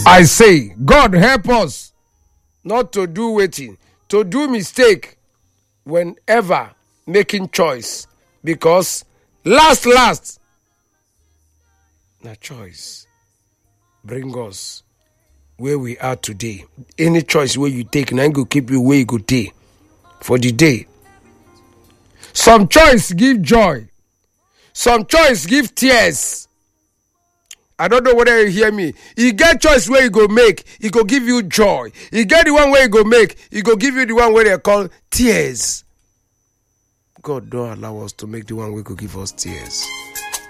I say, God help us not to do waiting, to do mistake whenever making choice. Because last, last, na choice bring us where we are today. Any choice where you take, na go keep you where you go day for the day. Some choice give joy, some choice give tears. I don't know whether you hear me. You get choice where you go make, it go give you joy. You get the one where you go make, it go give you the one where they call tears. God don't allow us to make the one where go give us tears.